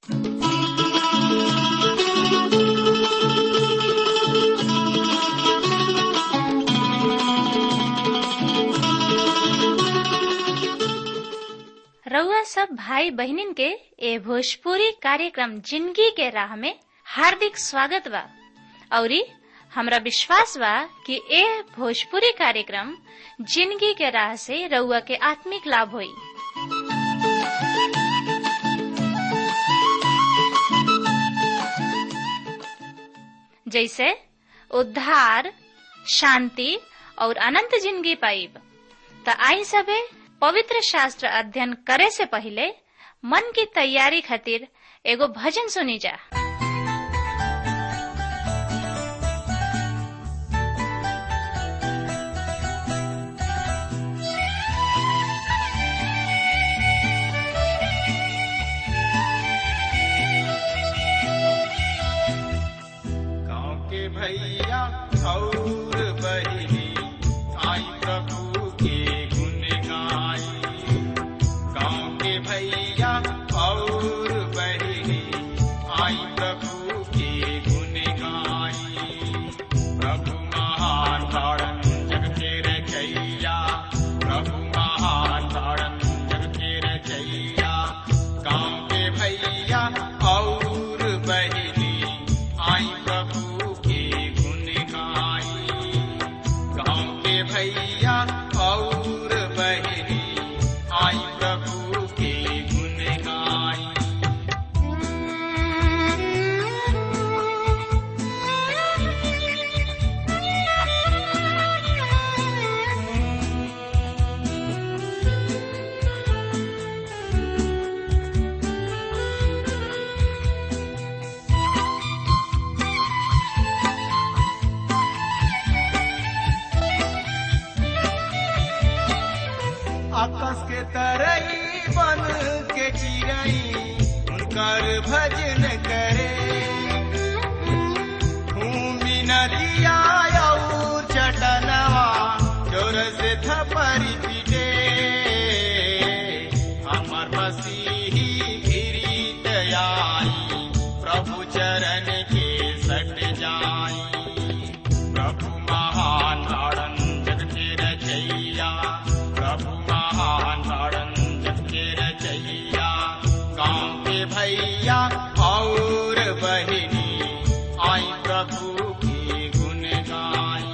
रउआ सब भाई बहिनीन के ए भोजपुरी कार्यक्रम जिंदगी के राह में हार्दिक स्वागत बा औरी हमरा विश्वास बा कि ए भोजपुरी कार्यक्रम जिंदगी के राह से रउआ के आत्मिक लाभ होई जैसे उद्धार शांति और अनंत जिंदगी पाइब त आई सबे पवित्र शास्त्र अध्ययन करे से पहले मन की तैयारी खातिर एगो भजन सुनी जा गाँव के भैया और बहिनी आई प्रभु के गुण गाई गाँव के भैया और बहिनी आई प्रभु के गुण गाई प्रभु महान तारण जग के रचैया प्रभु महान तारण जग के रचैया गाँव के भैया और बहिनी आई प्रभु के गुण गाई गाँव के भैया और बहिनी आई प्रभु के गुण गाई आकाश के तरई बन के चिड़ई उनकर भजन करे भूमि नदिया और चटनवा जोर से थपरी पीटे हमर मसीही गिरीत आई प्रभु चरण के सट जाई प्रभु महान तारण जग के रचैया प्रभु महान तारण जग के रचैया गाँव के भैया और बहिनी आई प्रभु की गुण गाई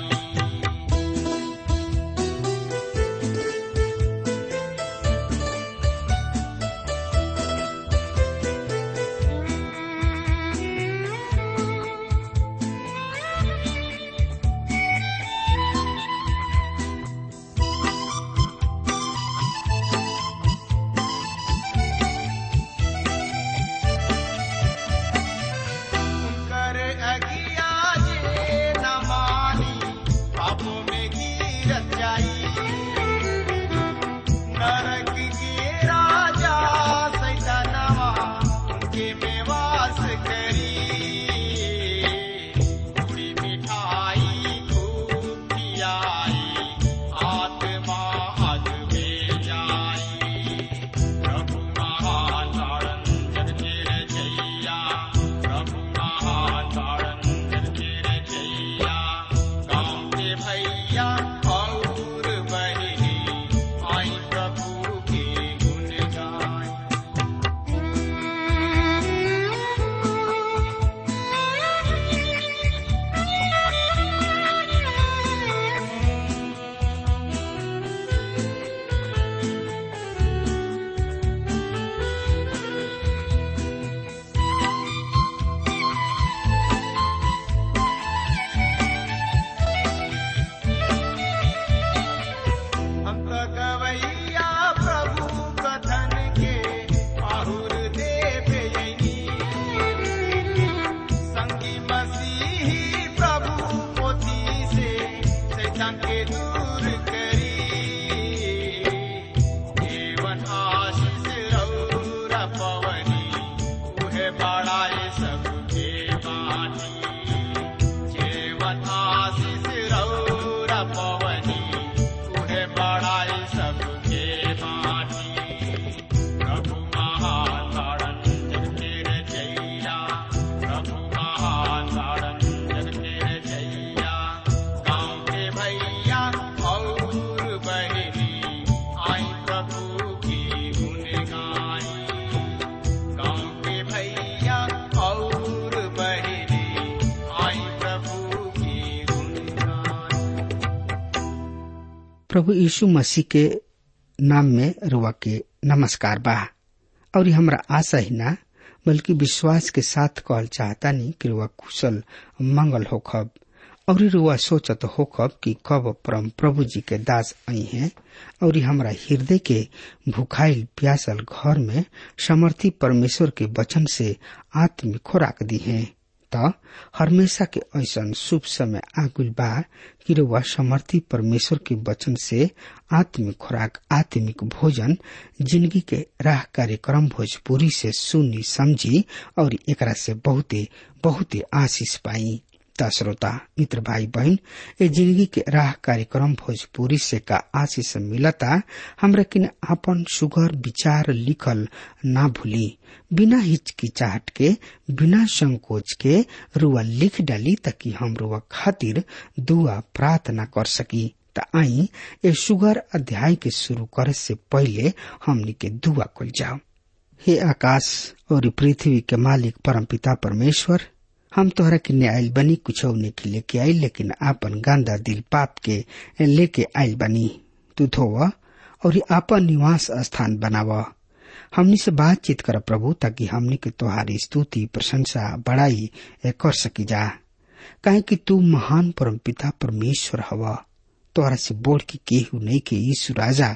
प्रभु यीशु मसीह के नाम में रुआ के नमस्कार बा और ये हमरा आशा ही ना बल्कि विश्वास के साथ कहल चाहता नहीं कि रुआ कुशल मंगल होखब और रुआ सोचत होखब कि कब परम प्रभु जी के दास आई हैं और ये हमरा हृदय के भुखाइल प्यासल घर में समर्थी परमेश्वर के वचन से आत्मिक खुराक दी हैं त हमेशा के ऐसन शुभ समय आगुल बा कि रुआ समर्थी परमेश्वर के वचन से आत्मिक खुराक आत्मिक भोजन जिंदगी के राह कार्यक्रम भोजपुरी से सुनी समझी और एकरा से बहुते बहुते आशीष पाई त श्रोता मित्र भाई बहन ए जिंदगी के राह कार्यक्रम भोजपुरी से का आशीष मिलता हमरा किन आपन सुगर विचार लिखल ना भूली बिना हिचकिचाहट के बिना संकोच के रुआ लिख डाली ताकि हम रुआ खातिर दुआ प्रार्थना कर सकी त आई ए सुगर अध्याय के शुरू करे से पहले हमनी के दुआ कल जाओ हे आकाश और पृथ्वी के मालिक परमपिता परमेश्वर हम तोहरा के आयल बनी कुछ के लेके आई लेकिन आपन गंदा दिल पाप के लेके आयल बनी तू धोव और आपन निवास स्थान बनाव हमनी से बातचीत कर प्रभु ताकि हमनी के तोहारी स्तुति प्रशंसा बड़ाई कर सकी जा काहे कि तू महान परम पिता परमेश्वर हवा तोहरा से बोल के केहू नहीं के यीशु राजा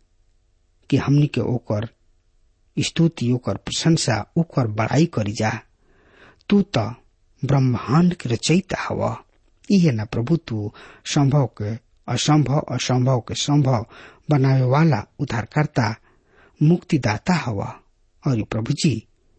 कि हमनी के ओकर स्तुति ओकर प्रशंसा ओकर बड़ाई करी जा तू तो ब्रह्मांड के रचयिता हवा इहे न प्रभु तू संभव के असंभव असंभव के संभव बनावे वाला उद्धारकर्ता मुक्तिदाता हवा और प्रभु जी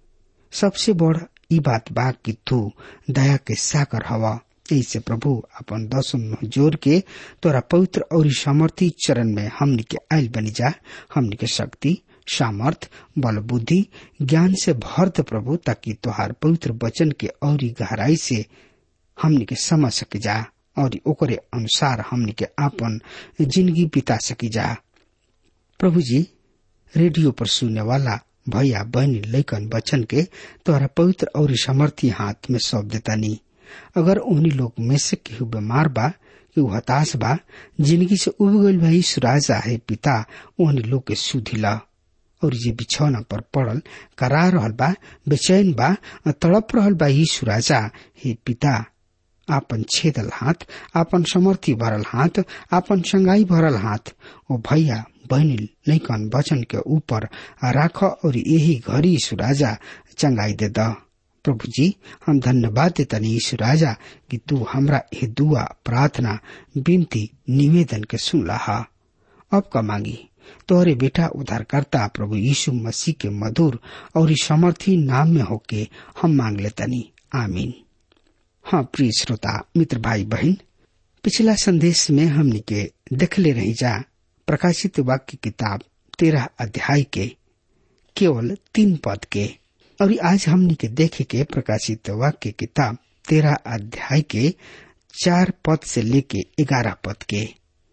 सबसे बड़ ई बात बा कि तू दया के सागर हवा ऐसे प्रभु अपन दसम जोर के तोरा पवित्र और सामर्थी चरण में हमनी के आयल बनी जा हमनी के शक्ति सामर्थ बल बुद्धि ज्ञान से भर दे प्रभु ताकि तोहार पवित्र वचन के और गहराई से हमनी के समझ सके जा और ओकरे अनुसार हमनी के आपन जिंदगी बिता सकी जा प्रभु जी रेडियो पर सुनने वाला भैया बहनी लैकन बचन के तोहरा पवित्र और सामर्थी हाथ में सौंप देता नहीं अगर उन्हीं लोग में से केहू बीमार बा कि हताश बा जिंदगी से उब गईल भाई सुराजा है पिता उन्हीं लोग के सुधिला और ये बिछौना पर पड़ल करा रहल बा बेचैन बा तड़प रहल बा यीशु राजा हे पिता आपन छेदल हाथ आपन समर्थी भरल हाथ आपन संगाई भरल हाथ ओ भैया बहनी लैकन वचन के ऊपर राख और यही घड़ी यीशु राजा चंगाई दे द प्रभु जी हम धन्यवाद देतनी यीशु राजा कि तू हमरा ये दुआ प्रार्थना विनती निवेदन के सुन लहा अब का मांगी तोहरे बेटा उद्धारकर्ता प्रभु यीशु मसीह के मधुर और समर्थी नाम में होके हम मांग लेतनी आमीन हाँ प्रिय श्रोता मित्र भाई बहन पिछला संदेश में हमने के देखले रही जा प्रकाशित वाक्य किताब तेरह अध्याय के केवल तीन पद के और आज हमने के देखे के प्रकाशित वाक्य किताब तेरह अध्याय के चार पद से लेके ग्यारह पद के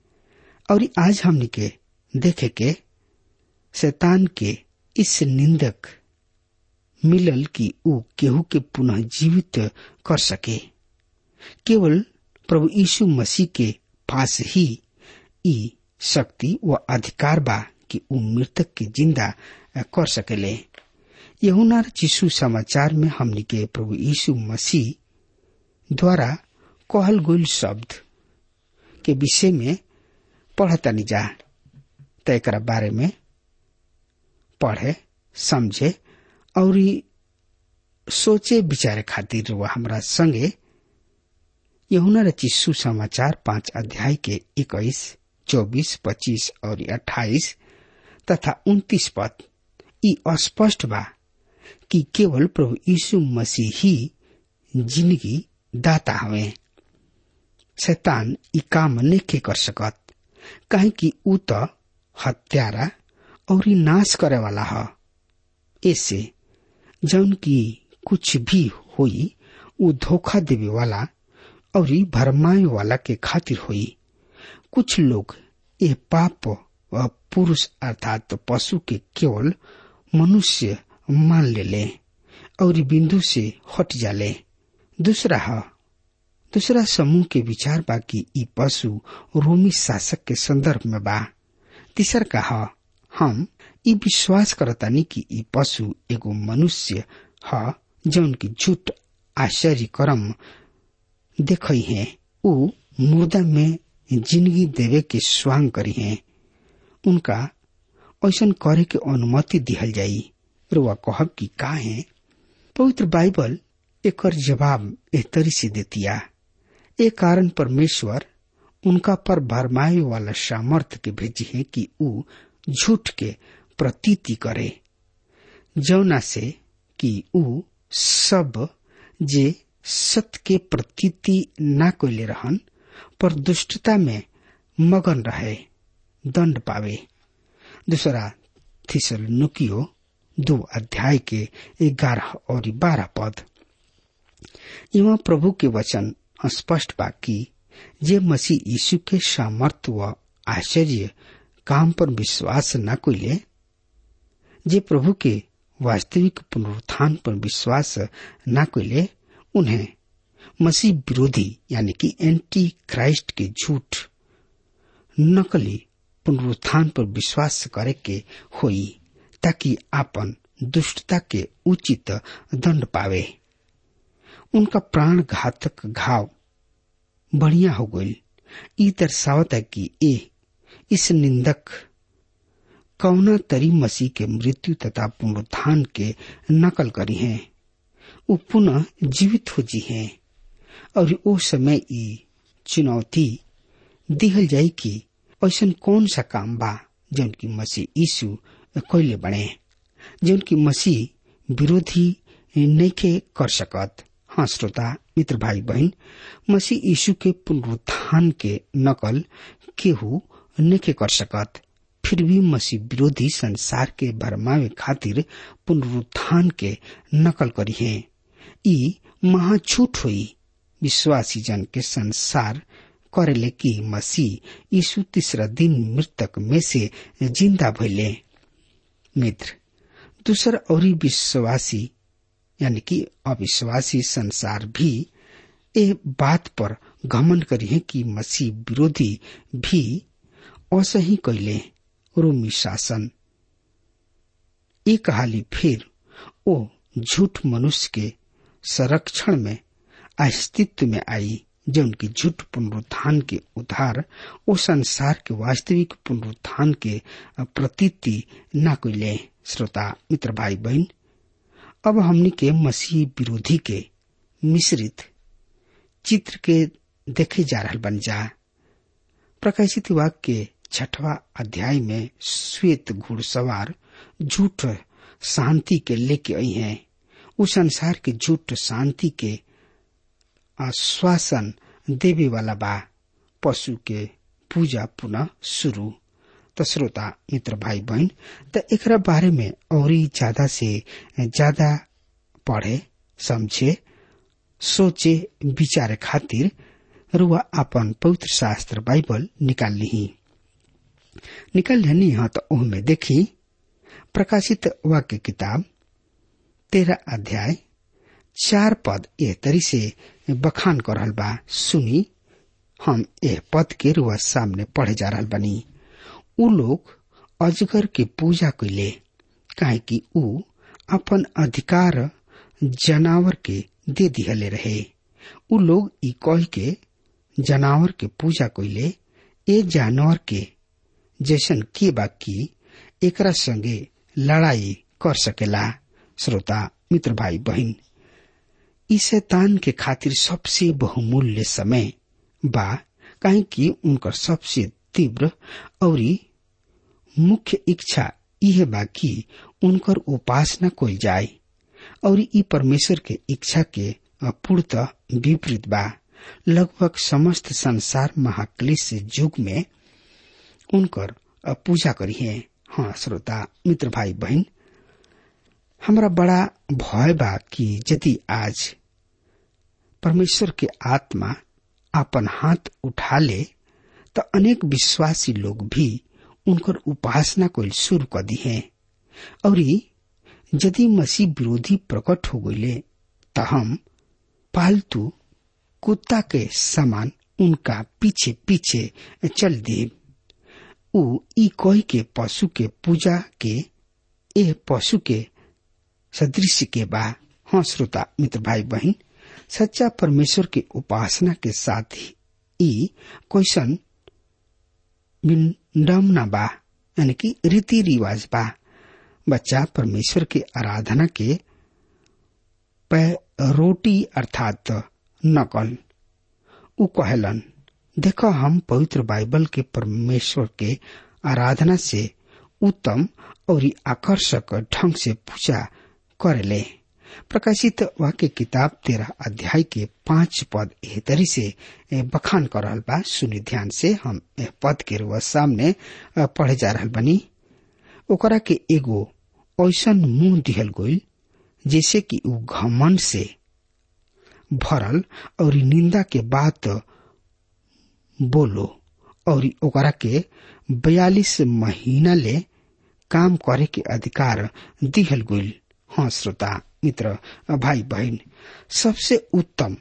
और आज हमने के देखे के शैतान के इस निंदक मिलल कि ऊ केहू के पुनः जीवित कर सके केवल प्रभु यीशु मसीह के पास ही ई शक्ति व अधिकार बा कि ऊ मृतक के जिंदा कर सकेले यहुना चिशु समाचार में हमनी के प्रभु यीशु मसीह द्वारा कहल गईल शब्द के विषय में पढ़तनी जा त एक बारे में पढ़े समझे और सोचे विचारे खातिर वह हमरा संगे यहुना रची सुसमाचार पांच अध्याय के इक्कीस चौबीस पच्चीस और अट्ठाईस तथा उन्तीस पद ई अस्पष्ट बा कि केवल प्रभु यीशु मसीह ही जिंदगी दाता हवे शैतान ई काम नहीं कर सकत काहे कि ऊ तो हत्यारा और नाश करे वाला है ऐसे जौन की कुछ भी होई ऊ धोखा देवे वाला और भरमाए वाला के खातिर होई कुछ लोग ये पाप व पुरुष अर्थात पशु के केवल मनुष्य मान ले ले और बिंदु से हट जाले दूसरा है दूसरा समूह के विचार बा कि ई पशु रोमी शासक के संदर्भ में बा तीसर कहा हम ई विश्वास करतानी कि ई पशु एगो मनुष्य ह जौन की झूठ आश्चर्य कर्म देखई है उ मुर्दा में जिंदगी देवे के स्वांग करी है उनका ऐसा करे के अनुमति दिहल जाई रुआ कहब कि का है पवित्र बाइबल एक जवाब एहतरी से देतिया ए कारण परमेश्वर उनका पर भरमाए वाला सामर्थ के भेजी है कि उ झूठ के प्रतीति करे जौना से कि उ सब जे सत्य के प्रतीति ना कोले रहन पर दुष्टता में मगन रहे दंड पावे दूसरा थिसल नुकियो दो अध्याय के ग्यारह और बारह पद एवं प्रभु के वचन स्पष्ट बा कि जे मसीह यीशु के सामर्थ्य व आश्चर्य काम पर विश्वास न कोइले जे प्रभु के वास्तविक पुनरुत्थान पर विश्वास न कोइले उन्हें मसीह विरोधी यानी कि एंटी क्राइस्ट के झूठ नकली पुनरुत्थान पर विश्वास करे के होई ताकि आपन दुष्टता के उचित दंड पावे उनका प्राण घातक घाव बढ़िया हो गई ई दर्शावत है कि ए इस निंदक कौना तरी मसीह के मृत्यु तथा पुनरुत्थान के नकल करी है वो पुनः जीवित हो जी है और ओ समय ई चुनौती दिहल जाई कि ऐसा कौन सा काम बा जौन की मसीह यीशु कैले बने जौन की मसीह विरोधी नैखे कर सकत हाँ श्रोता मित्र भाई बहन मसीह यीशु के पुनरुत्थान के नकल केहू नैखे कर सकत फिर भी मसीह विरोधी संसार के भरमावे खातिर पुनरुत्थान के नकल करी है ई महाछूट हुई विश्वासी जन के संसार करेले कि मसीह यीशु तीसरा दिन मृतक में से जिंदा भइले मित्र दूसर और विश्वासी यानी कि अविश्वासी संसार भी ए बात पर घमंड करी है कि मसीह विरोधी भी असही कैले रोमी शासन एक हाली फिर ओ झूठ मनुष्य के संरक्षण में अस्तित्व में आई जो उनकी झूठ पुनरुत्थान के उधार ओ संसार के वास्तविक पुनरुत्थान के प्रतीति न कोइले श्रोता मित्र भाई बहन अब हमने के मसीह विरोधी के मिश्रित चित्र के देखे जा रहा बन जा प्रकाशित वाक्य के छठवा अध्याय में श्वेत घुड़सवार झूठ शांति के लेके आई हैं उस संसार के झूठ शांति के आश्वासन देवे वाला बा पशु के पूजा पुनः शुरू तो श्रोता मित्र भाई बहन तो एक बारे में और ज्यादा से ज्यादा पढ़े समझे सोचे विचारे खातिर रुआ अपन पवित्र शास्त्र बाइबल निकाल ली निकाल लेनी हाँ तो में देखी प्रकाशित वाक्य किताब तेरह अध्याय चार पद एह तरी से बखान कर रहल बा सुनी हम एह पद के रुआ सामने पढ़े जा रहल बनी उ लोग अजगर के पूजा कैले काहे कि उ अपन अधिकार जनावर के दे दिहले रहे उ लोग ई कह के जनावर के पूजा कैले ए जानवर के जैसन के बा की एकरा संगे लड़ाई कर सकेला श्रोता मित्र भाई बहन ई शैतान के खातिर सबसे बहुमूल्य समय बा काहे कि उनकर सबसे तीव्र और मुख्य इच्छा यह बा कि उनकर उपासना कोई जाए और ई परमेश्वर के इच्छा के पूर्णतः विपरीत बा लगभग समस्त संसार महाक्लेश युग में उनकर पूजा करी है हाँ श्रोता मित्र भाई बहन हमरा बड़ा भय बा कि यदि आज परमेश्वर के आत्मा अपन हाथ उठा ले तो अनेक विश्वासी लोग भी उनकर उपासना को शुरू कर दी है और यदि मसीह विरोधी प्रकट हो गए तो हम पालतू कुत्ता के समान उनका पीछे पीछे चल दी उ ई कोई के पशु के पूजा के ए पशु के सदृश के बा हाँ श्रोता मित्र भाई बहन सच्चा परमेश्वर के उपासना के साथ ही ई क्वेश्चन विडम्बना बा यानी कि रीति रिवाज बा बच्चा परमेश्वर के आराधना के रोटी अर्थात नकल उ कहलन देखो हम पवित्र बाइबल के परमेश्वर के आराधना से उत्तम और आकर्षक ढंग से पूजा करेले प्रकाशित वाक्य किताब तेरह अध्याय के पांच पद एहतरी से बखान कर रहल बा सुनी ध्यान से हम एह पद के रुआ सामने पढ़े जा रहल बनी ओकरा के एगो ऐसन मुंह दिहल गईल जैसे कि उ घमन से भरल और निंदा के बात बोलो और ओकरा के बयालीस महीना ले काम करे के अधिकार दिहल गईल हाँ श्रोता मित्र भाई बहन सबसे उत्तम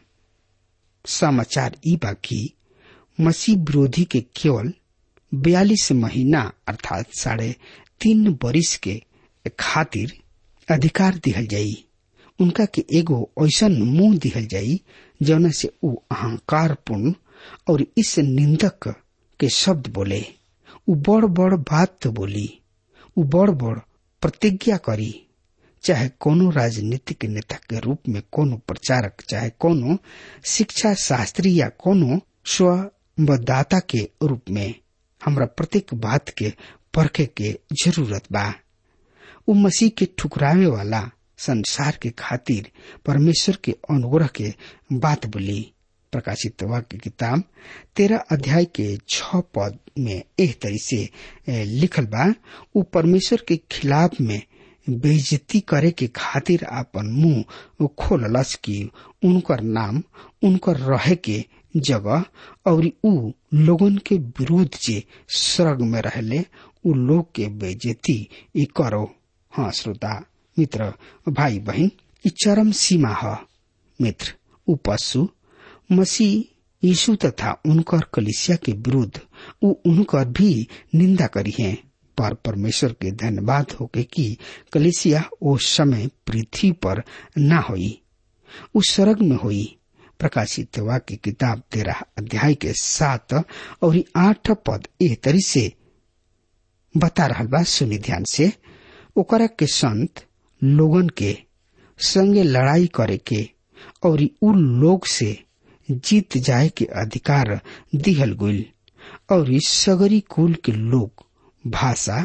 समाचार ई बा कि मसीह विरोधी के केवल बयालीस महीना अर्थात साढ़े तीन बरिस के खातिर अधिकार दिहल जाई उनका के एगो ऐसन मुंह दिहल जाई जौना से उ अहंकार पूर्ण और इस निंदक के शब्द बोले उ बड़ बड़ बात तो बोली उ बड़ बड़ प्रतिज्ञा करी चाहे कोनो राजनीतिक नेता के रूप में कोनो प्रचारक चाहे कोनो शिक्षा शास्त्री या कोनो स्वदाता के रूप में हमरा प्रत्येक बात के परखे के जरूरत बा उ मसीह के ठुकरावे वाला संसार के खातिर परमेश्वर के अनुग्रह के बात बोली प्रकाशित वाक्य किताब तेरह अध्याय के छ पद में एह तरी से लिखल बा उ परमेश्वर के खिलाफ में बेइज्जती करे के खातिर आपन मुंह खोललस कि उनकर नाम उनकर रहे के जगह और उ लोगन के विरोध जे स्वर्ग में रहले उ लोग के बेइज्जती ई करो हाँ श्रोता मित्र भाई बहन ई चरम सीमा है मित्र उ पशु मसीह यीशु तथा उनकर कलिसिया के विरुद्ध उ उनकर भी निंदा करी है पर परमेश्वर के धन्यवाद होके कि कलिसिया ओ समय पृथ्वी पर न होई उस स्वर्ग में होई प्रकाशित वाक्य किताब तेरह अध्याय के सात और आठ पद ए तरी से बता रहा बा सुनी ध्यान से ओकरा के संत लोगन के संगे लड़ाई करे के और उ लोग से जीत जाए के अधिकार दिहल गईल और सगरी कुल के लोग भाषा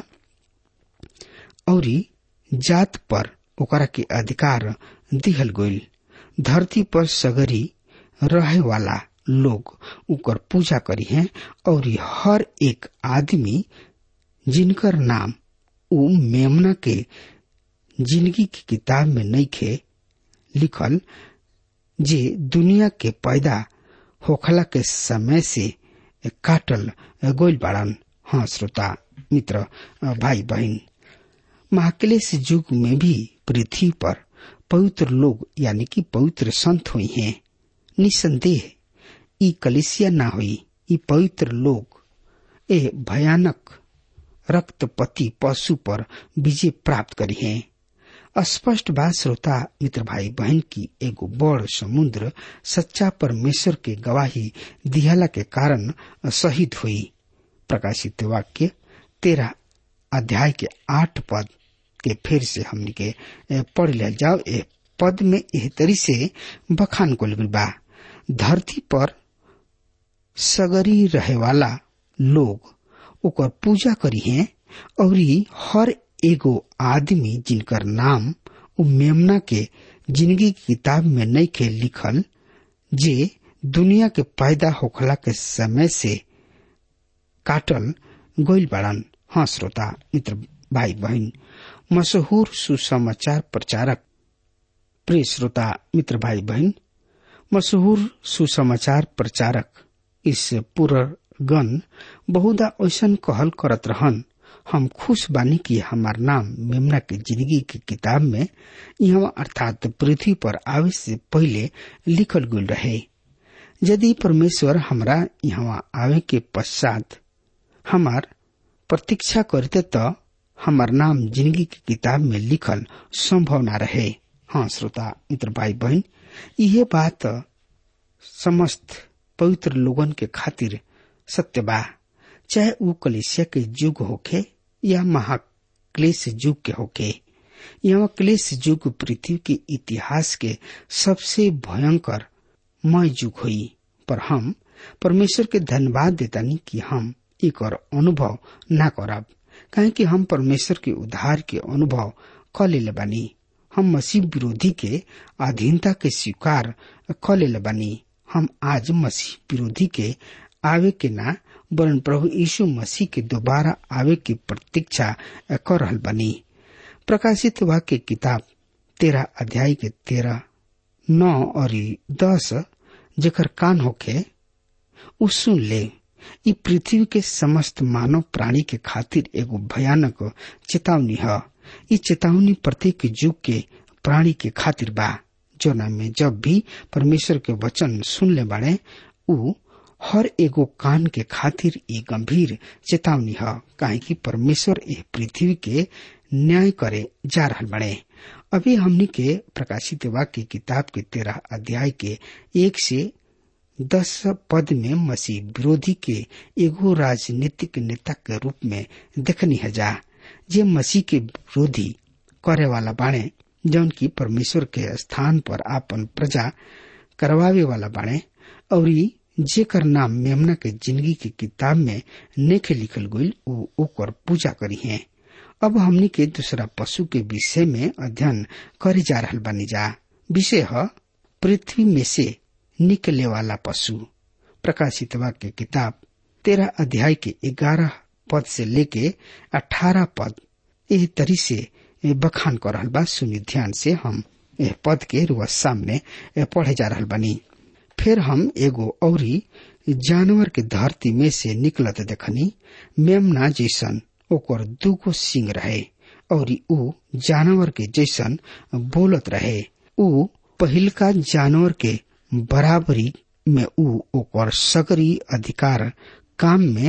और जात पर ओकरा के अधिकार दिहल गईल धरती पर सगरी रहे वाला लोग उकर पूजा करी हैं और हर एक आदमी जिनकर नाम उ मेमना के जिंदगी की किताब में नहीं खे लिखल जे दुनिया के पैदा होखला के समय से काटल गोल बाड़न हाँ श्रोता मित्र भाई बहन महाक्लेश युग में भी पृथ्वी पर पवित्र लोग यानी कि पवित्र संत हुई हैं निसंदेह ई कलिसिया ना हुई ई पवित्र लोग ए भयानक रक्तपति पशु पर विजय प्राप्त करी हैं स्पष्ट बात श्रोता मित्र भाई बहन की एगो बड़ समुद्र सच्चा परमेश्वर के गवाही दिहला के कारण शहीद हुई प्रकाशित वाक्य तेरह अध्याय के आठ पद के फिर से हमने के पढ़ लिया जाओ ए पद में एह तरी से बखान को बा धरती पर सगरी रहे वाला लोग ओकर पूजा करी हैं और हर एगो आदमी जिनकर नाम उ मेमना के जिंदगी की किताब में नहीं के लिखल जे दुनिया के पैदा होखला के समय से काटल गोइल बाड़न हाँ श्रोता मित्र भाई बहन मशहूर सुसमाचार प्रचारक प्रिय श्रोता मित्र भाई बहन मशहूर सुसमाचार प्रचारक इस पुरगन बहुधा ऐसा कहल करत रहन हम खुश बानी कि हमार नाम मेमना के जिंदगी की किताब में यहाँ अर्थात पृथ्वी पर आवे से पहले लिखल गुल रहे यदि परमेश्वर हमरा यहाँ आवे के पश्चात हमार प्रतीक्षा करते तो हमार नाम जिंदगी की किताब में लिखल संभव न रहे हाँ श्रोता मित्र भाई बहन यह बात समस्त पवित्र लोगन के खातिर सत्य बा चाहे वो कलिसिया के युग होखे या महाक्लेश युग के होखे यह क्लेश युग पृथ्वी के इतिहास के सबसे भयंकर मय युग हुई पर हम परमेश्वर के धन्यवाद देतानी कि हम एक और अनुभव ना करब काहे कि हम परमेश्वर के उद्धार के अनुभव क ले बानी हम मसीह विरोधी के अधीनता के स्वीकार क ले बानी हम आज मसीह विरोधी के आवे के ना वरन प्रभु यीशु मसीह के दोबारा आवे की प्रतीक्षा कर रहल बनी प्रकाशित वाक्य किताब तेरह अध्याय के तेरह नौ और दस जेकर कान होके उ सुन ले इ पृथ्वी के समस्त मानव प्राणी के खातिर एगो भयानक चेतावनी है इ चेतावनी प्रत्येक युग के प्राणी के खातिर बा जोना में जब भी परमेश्वर के वचन सुन ले बाड़े उ हर एगो कान के खातिर ये गंभीर चेतावनी है काहे कि परमेश्वर यह पृथ्वी के न्याय करे जा रहा बने अभी हमनी के प्रकाशित वाक्य किताब के तेरह अध्याय के एक से दस पद में मसीह विरोधी के एगो राजनीतिक नेता के रूप में देखनी है जा जे मसीह के विरोधी करे वाला बाणे जौन की परमेश्वर के स्थान पर आपन प्रजा करवावे वाला बाणे और जेकर नाम मेमना के जिंदगी की किताब में नेखे लिखल गई वो ओकर पूजा करी है अब हमनी के दूसरा पशु के विषय में अध्ययन करे जा रहा बनी जा विषय है पृथ्वी में से निकले वाला पशु प्रकाशित वाक्य किताब तेरह अध्याय के ग्यारह पद से लेके अठारह पद एह तरी से बखान कर रहल बा सुनी ध्यान से हम यह पद के रुआ सामने पढ़े जा रहल बनी फिर हम एगो औरी जानवर के धरती में से निकलत देखनी मेमना जैसन ओकर दूगो सिंग रहे और ऊ जानवर के जैसन बोलत रहे ऊ पहिलका जानवर के बराबरी में ऊ ओकर सकरी अधिकार काम में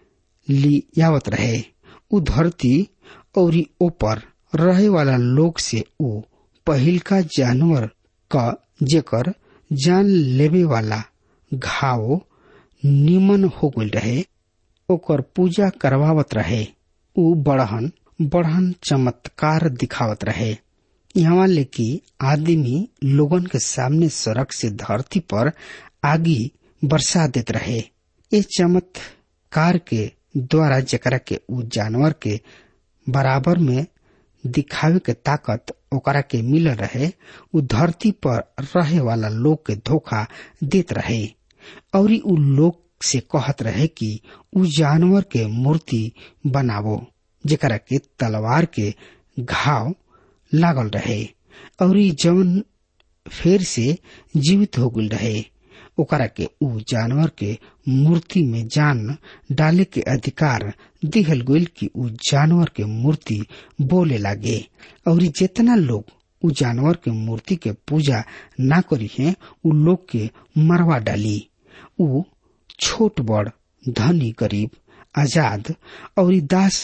लियावत रहे ऊ धरती और ऊपर रहे वाला लोग से ऊ पहिलका जानवर का जेकर जान लेवे वाला घाव निमन हो गल रहे ओकर पूजा करवावत रहे ऊ बढ़हन बढ़हन चमत्कार दिखावत रहे यहाँ लेकि आदमी लोगन के सामने सड़क से धरती पर आगी बरसा देत रहे ये चमत्कार के द्वारा जकरा के उ जानवर के बराबर में दिखावे के ताकत ओकरा के मिल रहे उ धरती पर रहे वाला लोग के धोखा देत रहे और उ लोग से कहत रहे कि उ जानवर के मूर्ति बनावो जेकरा के तलवार के घाव लागल रहे और जवन फेर से जीवित हो गल रहे ओकरा के उ जानवर के मूर्ति में जान डाले के अधिकार दिहल गईल कि उ जानवर के मूर्ति बोले लागे और जितना लोग उ जानवर के मूर्ति के पूजा ना करी है उ लोग के मरवा डाली उ छोट बड़ धनी गरीब आजाद और दास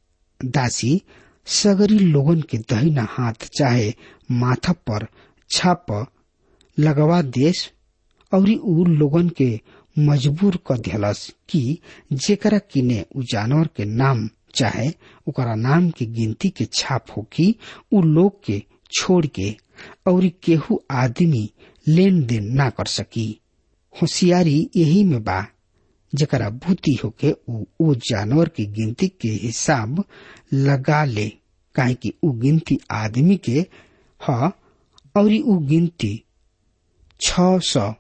दासी सगरी लोगन के दहिना हाथ चाहे माथा पर छाप लगवा देश और उ लोगन के मजबूर क दिहलस कि जेकरा किने उ जानवर के नाम चाहे ओकरा नाम की गिनती के छाप होकी उ लोग के छोड़ के और केहू आदमी लेन देन ना कर सकी होशियारी यही में बा जकरा बुद्धि होके उ ओ जानवर की गिनती के हिसाब लगा ले काहे कि उ गिनती आदमी के ह और उ गिनती छ सौ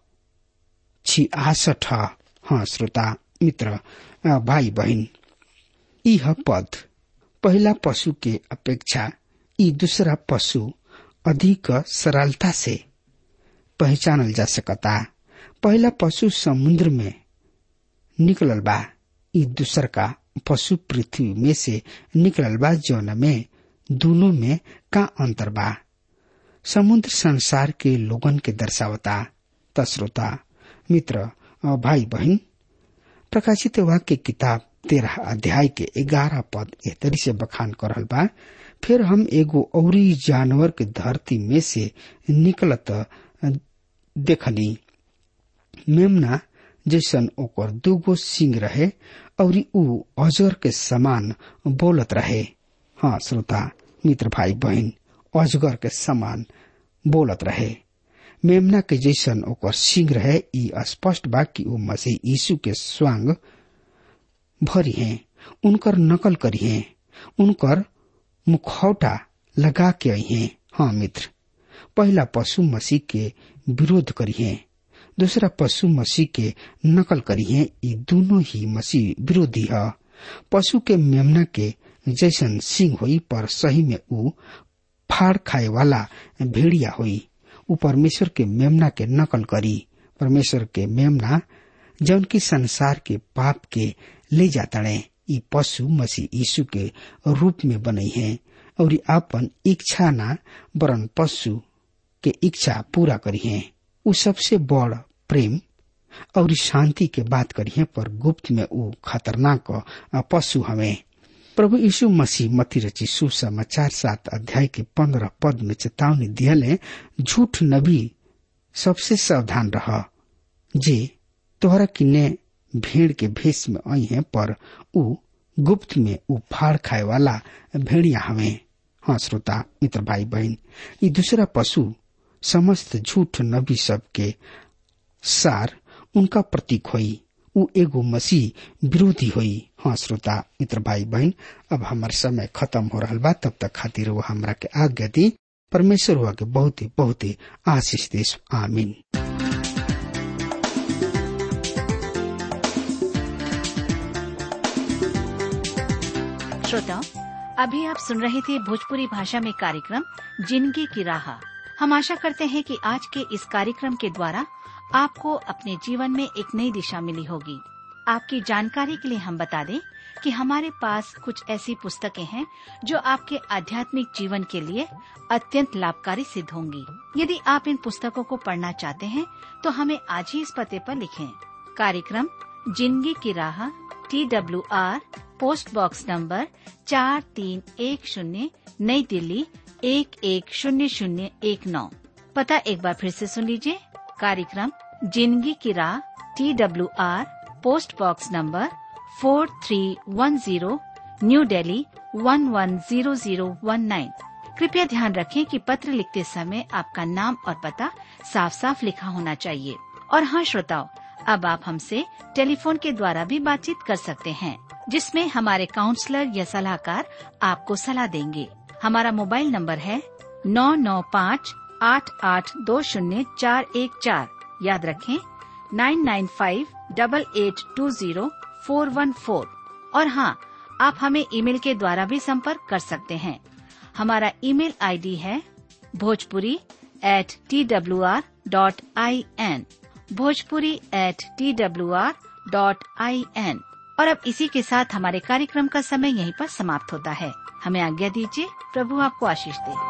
छियासठ हाँ श्रोता मित्र भाई बहन यह पद पहला पशु के अपेक्षा ई दूसरा पशु अधिक सरलता से पहचानल जा सकता पहला पशु समुद्र में निकलल बा ई दूसर का पशु पृथ्वी में से निकलल बा जौन में दोनों में का अंतर बा समुद्र संसार के लोगन के दर्शावता तस्रोता मित्र अ, भाई बहन प्रकाशित वाक्य किताब तेरह अध्याय के ग्यारह पद एह तरी से बखान कर रहल बा फिर हम एगो औरी जानवर के धरती में से निकलत अ, देखनी मेमना जैसन ओकर दूगो सिंग रहे और ऊ अजर के समान बोलत रहे हाँ श्रोता मित्र भाई बहन अजगर के समान बोलत रहे मेमना के जैसन ओकर सिंह रहे ई स्पष्ट बा कि ऊ मसीह यीशु के स्वांग भरी हैं उनकर नकल करी हैं उनकर मुखौटा लगा के आई हैं हाँ मित्र पहला पशु मसीह के विरोध करी हैं दूसरा पशु मसीह के नकल करी है ये दोनों ही मसीह विरोधी है पशु के मेमना के जैसन सिंह हुई पर सही में ऊ फाड़ खाए वाला भेड़िया हुई ऊ परमेश्वर के मेमना के नकल करी परमेश्वर के मेमना जौन की संसार के पाप के ले जाता ई पशु मसीह यीशु के रूप में बने हैं और आपन इच्छा ना वरन पशु के इच्छा पूरा करी है ऊ सबसे बड़ प्रेम और शांति के बात करिए पर गुप्त में ऊ खतरनाक पशु हमें प्रभु यीशु मसीह मती रची सुसमाचार सात अध्याय के पंद्रह पद में चेतावनी दियले झूठ नबी सबसे सावधान रह जे तोहरा किन्ने भेड़ के भेष में आई है पर ऊ गुप्त में ऊ फाड़ खाए वाला भेड़िया हमें हाँ श्रोता मित्र भाई बहन ये दूसरा पशु समस्त झूठ नबी सब के सार उनका प्रतीक होई ऊ एगो मसीह विरोधी होई हाँ श्रोता मित्र भाई बहन अब हमार समय खत्म हो रहा बा तब तक खातिर वो हमरा के आज्ञा दी परमेश्वर हुआ के बहुत ही बहुत ही आशीष देश आमीन श्रोताओं अभी आप सुन रहे थे भोजपुरी भाषा में कार्यक्रम जिंदगी की राह हम आशा करते हैं कि आज के इस कार्यक्रम के द्वारा आपको अपने जीवन में एक नई दिशा मिली होगी आपकी जानकारी के लिए हम बता दें कि हमारे पास कुछ ऐसी पुस्तकें हैं जो आपके आध्यात्मिक जीवन के लिए अत्यंत लाभकारी सिद्ध होंगी यदि आप इन पुस्तकों को पढ़ना चाहते हैं तो हमें आज ही इस पते पर लिखें कार्यक्रम जिंदगी की राह T W R post box number चार तीन एक शून्य नई दिल्ली एक एक शून्य शून्य एक नौ पता एक बार फिर से सुन लीजिए कार्यक्रम जिंदगी की राह T W R post box number four three one zero new Delhi one one zero zero one nine कृपया ध्यान रखें कि पत्र लिखते समय आपका नाम और पता साफ साफ लिखा होना चाहिए और हाँ श्रोताओं अब आप हमसे टेलीफोन के द्वारा भी बातचीत कर सकते हैं जिसमें हमारे काउंसलर या सलाहकार आपको सलाह देंगे हमारा मोबाइल नंबर है नौ नौ पाँच आठ आठ दो शून्य चार एक चार याद रखें nine nine five double eight two zero four one four और हाँ आप हमें ईमेल के द्वारा भी संपर्क कर सकते हैं हमारा ईमेल आईडी है Bhojpuri at T W R dot I N Bhojpuri at T W R dot I N और अब इसी के साथ हमारे कार्यक्रम का समय यहीं पर समाप्त होता है हमें आज्ञा दीजिए प्रभु आपको आशीष दे